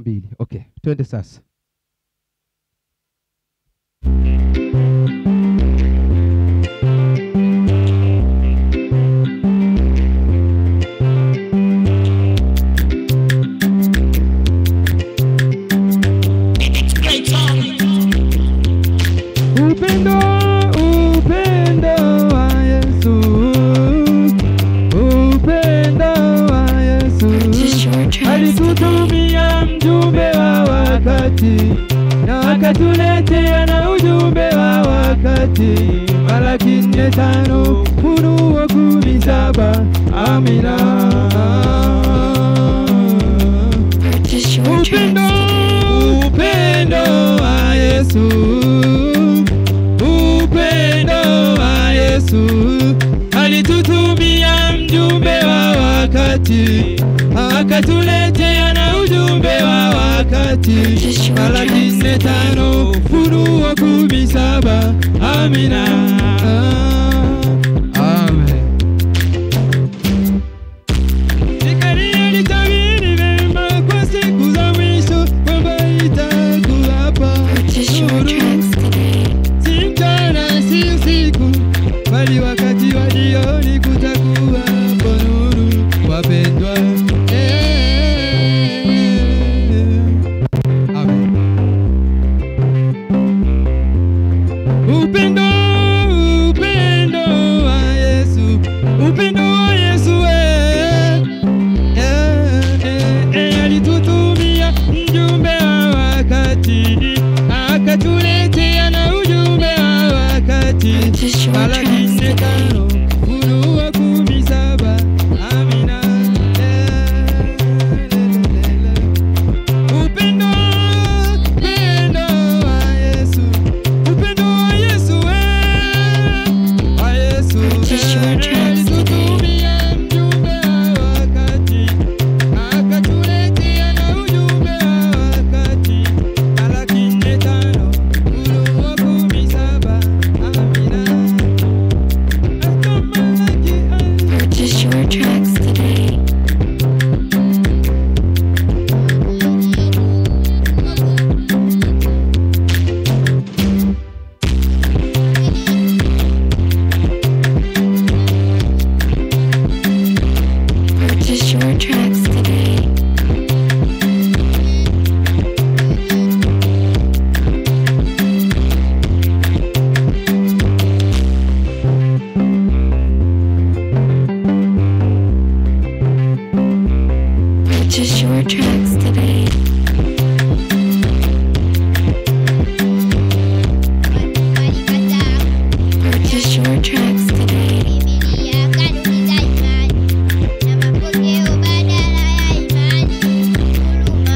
mbili. Okay, twende sasa. Upendo, upendo wa Yesu, upendo wa Yesu alitutumia mjumbe wa wakati na akatuletea na ujumbe wa wakati. Malaki nne tano Ufunuo kumi saba Amina. Upendo, upendo wa Yesu, upendo wa Yesu alitutumia mjumbe wa wakati akatuletea na ujumbe wa wakati. Malaki nne tano Ufunuo kumi saba Amina. Amen. Zekaria alitabiri mema kwa siku za mwisho kwamba itakuwapa nuru, si mchana si usiku, bali wakati wa jioni kutakuwapo nuru, wapendwa. Eh, Amen. Upendo, upendo wa Yesu, upendo wa Yesu eh. Eh, eh, eh, alitutumia mjumbe wa wakati akatuletea na ujumbe wa wakati. Malaki nne tano Ufunuo kumi saba Amina. Eh, le, le, le, le. Upendo, upendo wa Yesu, upendo wa Yesu eh, wa Yesu eh, alitutumia mjumbe wa wakati akatuletea na ujumbe wa wakati. Malaki nne tano Ufunuo kumi saba Amina. Hata Malaki eh. Purchase your tracks today. Purchase your tracks today. Purchase your tracks today. Purchase your tracks today. Biblia kanuni za imani na mapokeo badala ya imani huruma.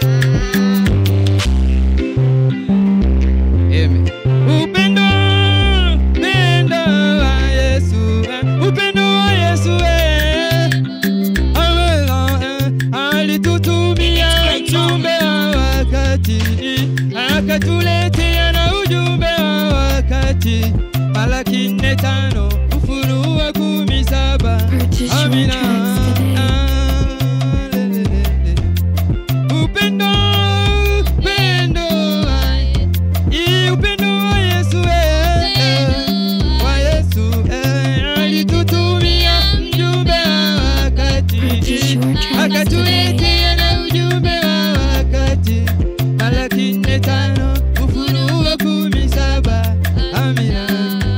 Amen. Upendo, upendo wa Yesu, eh, upendo wa Yesu eh. Amela, eh, alitutumia mjumbe wa wakati akatuletea na ujumbe wa wakati. Malaki nne tano Ufunuo kumi saba Purchase your Amina. tracks today. Ah, le, le, le, le. Upendo, upendo wa Yesu. Upendo wa Yesu eh, eh, wa Yesu eh, alitutumia mjumbe wa wakati Purchase your tracks today. akatuletea na ujumbe wa wakati. Malaki nne tano Ufunuo kumi saba Amina.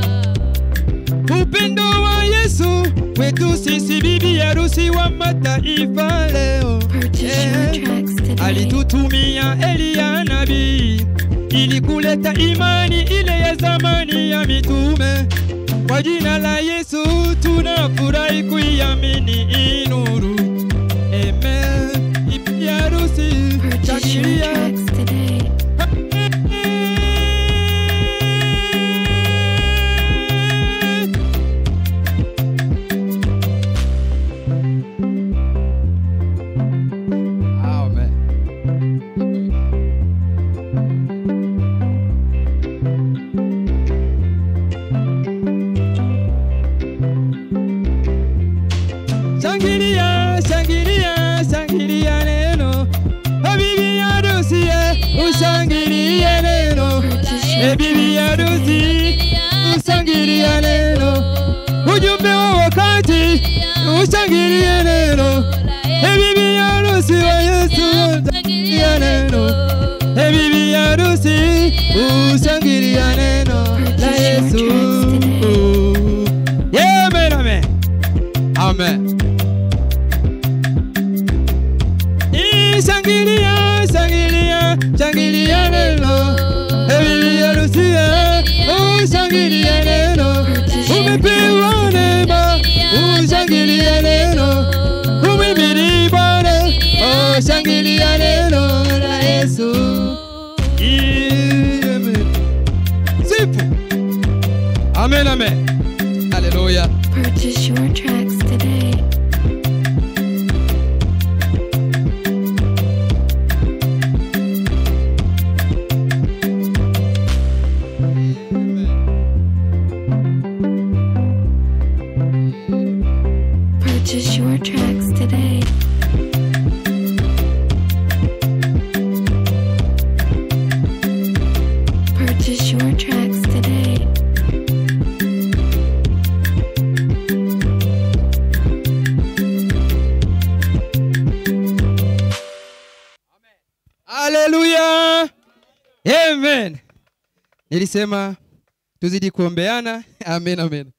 Upendo wa Yesu kwetu sisi bibi harusi wa mataifa leo Purchase your eh, tracks today. alitutumia Eliya nabii ili kuleta imani ile ya zamani ya mitume. Kwa jina la Yesu tunafurahi kuiamini hii nuru. Amen. Bibi harusi Purchase your shangilia. tracks today. Amen. Shangilia, shangilia, shangilia neno. Habibi ushangilie neno e bibi harusi ushangilie neno ujumbe wa wakati ushangilie neno e bibi harusi wa Yesu ushangilie neno e bibi harusi ushangilie neno la Yesu Yeah, amen amen amen Shangilia, shangilia, shangilia neno. Ebi harusia, ushangilia neno. Umepewa neema, ushangilia neno. Umehimili Bwana, oh, shangilia neno la Yesu. Amen. Sifu. Amen, amen. Hallelujah. Purchase your tracks today. Purchase your tracks today. Purchase your tracks today. Haleluya. Amen. Nilisema tuzidi kuombeana. Amen, amen.